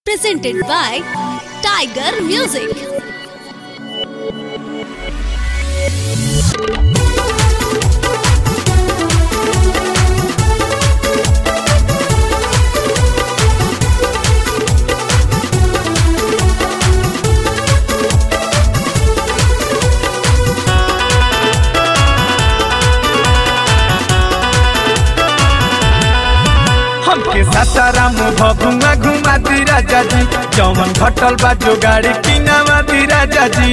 presented by Tiger Music. हमके सासाराम भभुआ घुमा दी राजा जी जौवन घटल बा जो गाड़ी किनावा दी राजा जी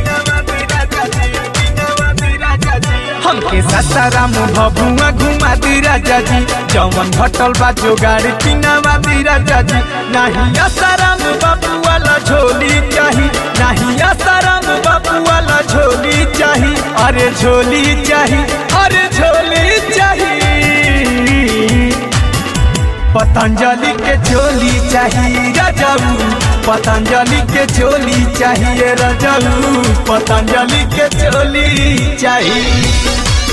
हमके सासाराम भभुआ घुमा दी राजा जी जौवन घटल बा जो गाड़ी किनावा दी राजा जी नाही आसाराम बाबू वाला झोली चाही नाही आसाराम बाबू वाला झोली चाही अरे झोली चाही अरे झोली चाही पतंजलि के झोली चाहिए रजाऊ पतंजलि के झोली चाहिए रजाऊ पतंजलि के झोली चाहिए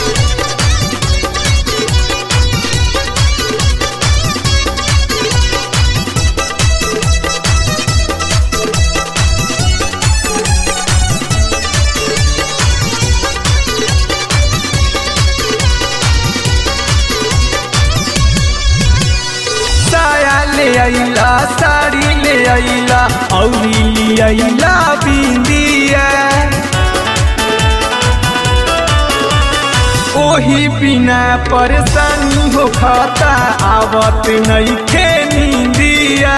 साया ले आइला साड़ी ले आइला औरी ले आइला बिंदिया ओही बिना परेशानी हो खाता आवत नहीं खे नींदिया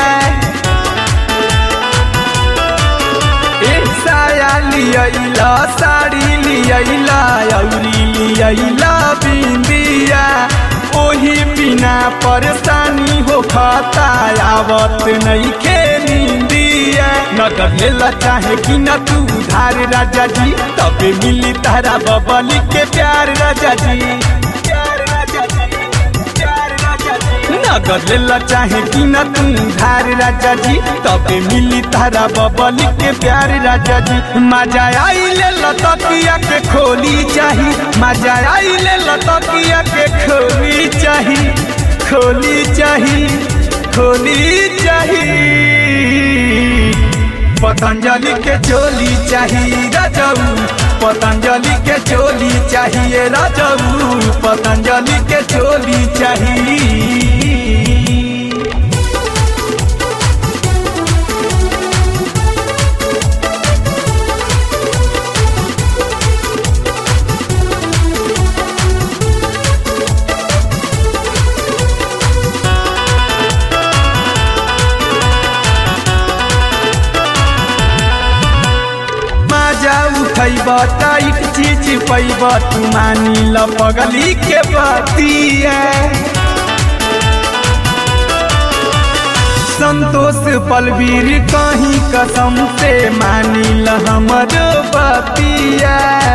ए साया ले आइला साड़ी ले आइला औरी ले आइला बिंदिया ओही बिना परेशानी हो खाता आवत नहीं खे नींदिया नगद लेला चाहे कि न तू उधार राजा जी तबे मिली तारा बबली के प्यार राजा जी प्यार राजा जी प्यार राजा जी नगद लेला चाहे कि न तू उधार राजा जी तबे मिली तारा बबली के प्यार राजा जी मजा आई ले लतकिया के खोली चाही मजा आई ले लतकिया के खोली चाही खोली चाही खोली चाही पतंजलि के चोली चाही राजाऊ पतंजलि के चोली चाहिए राजाऊ पतंजलि के चोली चाहिए मजा उठैब टाइट चीज पैब तू मानी ल पगली के बतिया संतोष पलवीर कहीं कसम से मानी ल हमर बतिया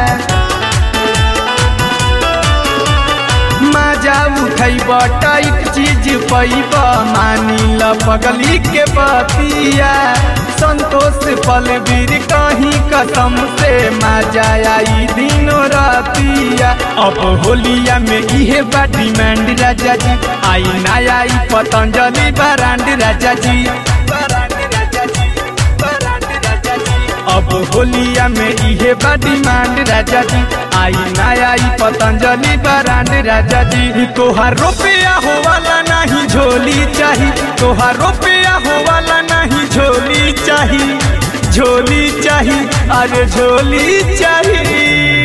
मजा उठैब टाइट चीज पैब मानी ल पगली के बतिया संतोष पलवीर कहीं कसम से मजा आई दिनों रातिया अब होलिया में इहे बा डिमांड राजा जी आई ना आई पतंजलि ब्रांड राजा जी ब्रांड राजा जी ब्रांड राजा जी अब होलिया में इहे बा डिमांड राजा जी आई ना आई पतंजलि ब्रांड राजा जी तोहार रुपया हो वाला नहीं झोली चाही तोहार रुपया हो वाला नहीं झोली चाही झोली चाही अरे झोली चाही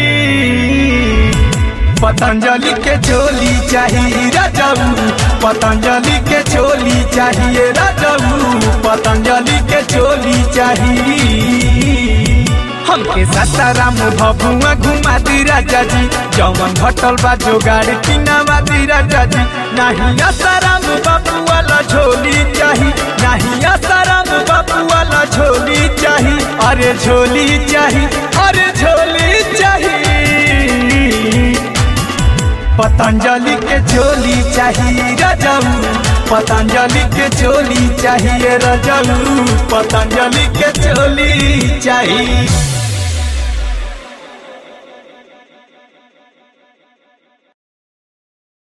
पतंजलि के झोली चाही राजाऊ पतंजलि के झोली चाहिए राजाऊ पतंजलि के झोली चाहिए हमके सासाराम भभुआ घुमा दी राजा जी जौवन घटल बा जो गाड़ी किनावा दी राजा जी नाही आसाराम बाबू वाला झोली चाही नाही आसाराम बाबू वाला झोली चाही अरे झोली चाही अरे झोली चाही पतंजलि के झोली चाहिए रजाऊ पतंजलि के झोली चाहिए रजाऊ पतंजलि के झोली चाहिए